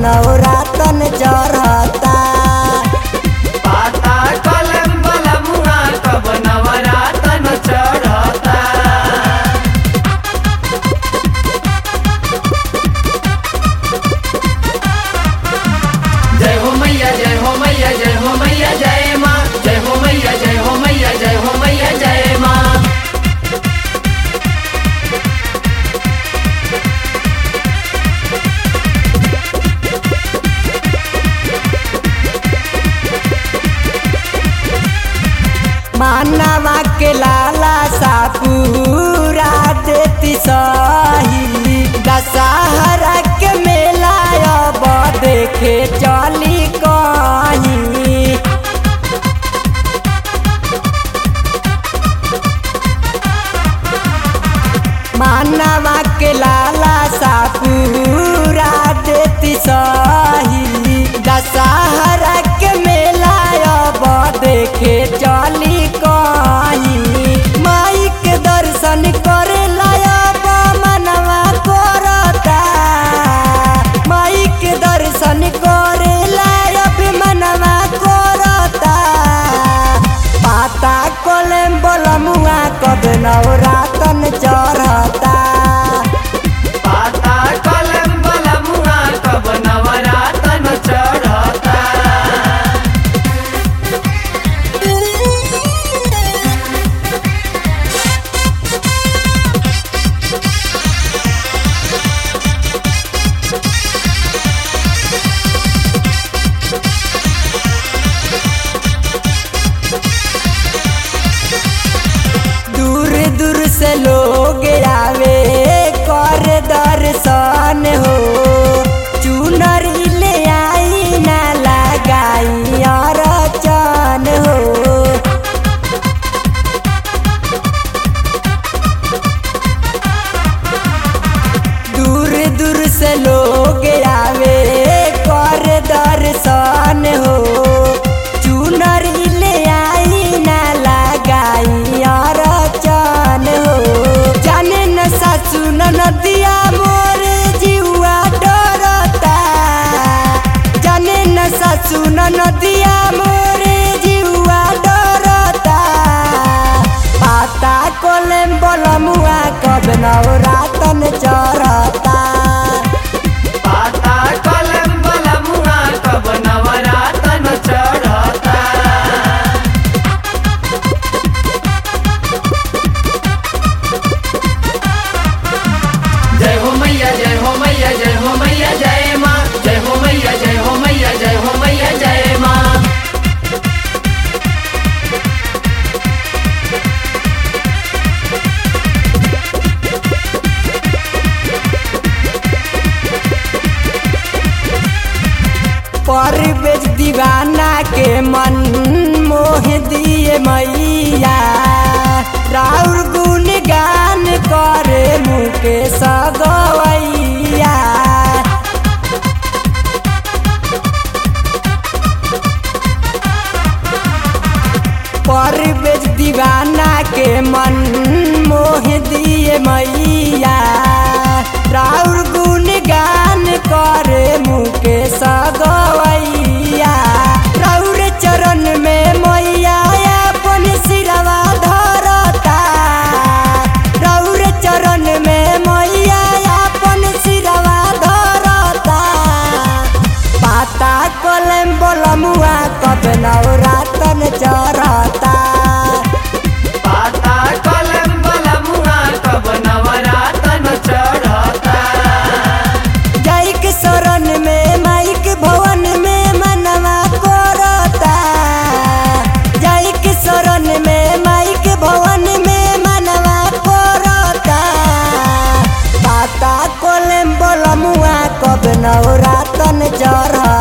नवरातन चढ़ता पाता कलम बलमुआ कब नवरातन चढ़ता जय हो मैया जय हो मैया जय हो मैया जय माँ जय हो मैया जय हो मैया जय हो मैया जय माँ मानवा के लाला सापूरा देती सही दशहरा के मेला अब देखे चली कहीं मानवा के लाला सापूरा देती सही दशहरा के मेला अब देखे चली कहीं माई के दर्शन करे लायब मनवा करता माई के दर्शन करे लायब मनवा करता पाता कोलेम बोलमुआ कब नवरातन चढ़ता पाता कलम बलमुआ कब नवरातन चढ़ता दूर दूर से लोग आवे कर दर्शन हो चुनर ले आई ना लगाई अरचन हो दूर दूर से लोग आवे कर दर्शन हो चुनर ले आई ना लगाई अरचन हो जाने न सासु न नदिया मोर जीवा डरता जाने न सासु न नदिया मोर जीवा डरता पाता कोलेम बोलमुआ कब नवरातन चढ़ता पाता कलम बलमुआ कब नवरातन चढ़ता जय हो मैया जय हो मैया जय हो मैया जय माँ जय हो मैया जय हो मैया जय हो मैया जय माँ परवेज दीवाना के मन मोह दिए मैया राउर गुण गान करे मुके सगवैया परवेज दीवाना के मन मोह दिए मैया राउर गुण गान करे मुके सगवैया राउर चरण में मैया अपन सिरवा धरता राउर चरण में मैया अपन सिरवा धरता पाता कोलम बोलमुआ कब नवरातन चढ़ता पाता कलम बलमुआ कब नवरातन चढ़ता जय के शरण में माई के भवन में मनवा करता जय के शरण में माई के भवन में मनवा करता पाता कोलम बोलमुआ कब नवरातन चढ़ता